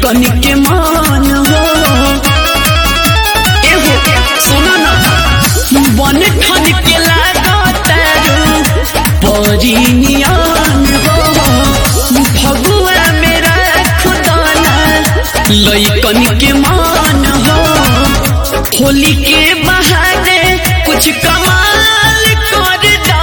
लइकन के मान हो एहो सुना ना बन ठन के लागतारू परिनियान हो भगुआ मेरा खुदाना लइकन के मान हो होली के बहाने कुछ कमाल कर दा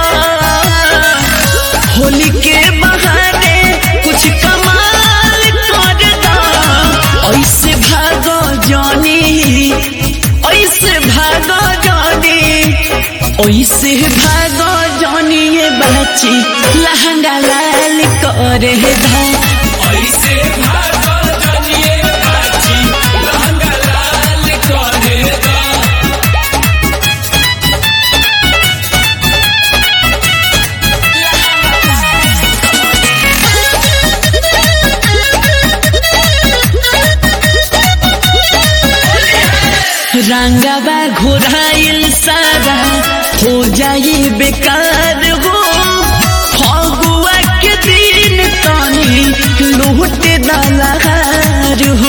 होली के बहाने कुछ कमाल कर दा ऐसे भागो जानी ऐसे भागो जानी ऐसे भागो जानी ये बच्ची लहंगा लाल करे धा ऐसे भागो जनिए बाची लहंगा लाल करे दा रंगवा घोराइल सारा हो जाई बेकार हो फगुआ के दिन तानी लूट दलार हो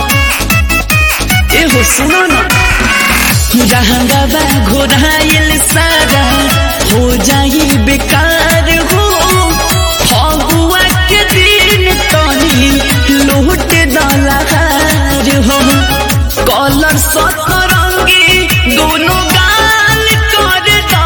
एहो सुनो ना रंगवा घोराइल सारा हो जाई बेकार हो फगुआ के दिन तानी लूट दलार हो कलर सतरंगी दोनों गाल कर दा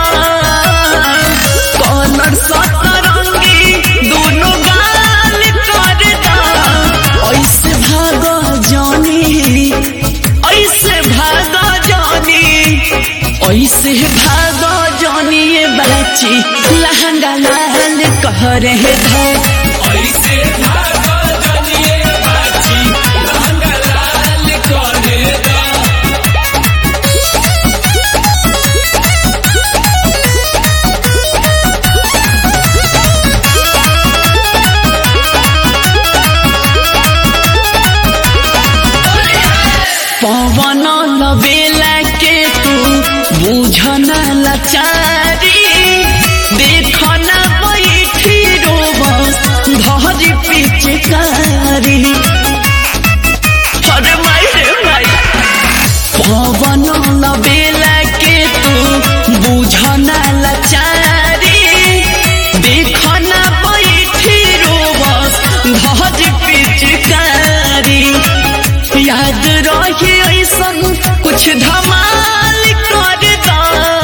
कलर सतरंगी दोनों गाल कर दा ऐसे भागो जानी ऐसे भागो जानी ऐसे भागो जानी ये बच्ची लहंगा लाल कह रहे धा ऐसे भागो जनिए बाची लहंगा लाल करे दा पवन लबेला के तू बुझन लाचारी देखन बैठी रोबस धरी पिचकारी अरे माई रे माई पवन लबेला के तू बुझन लाचारी देखन बैठी रोबस धरी पिचकारी याद रहे ऐसन कुछ धमाल कर दा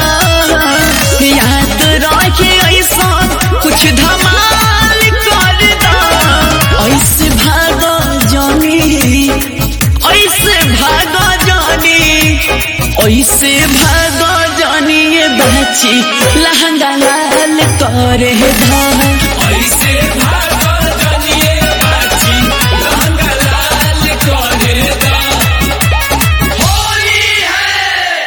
याद रहे ऐसन कुछ धमाल कर दा ऐसे भागो जानी ऐसे भागो जानी ऐसे भागो जानी ये बच्ची लहंगा लाल करे धा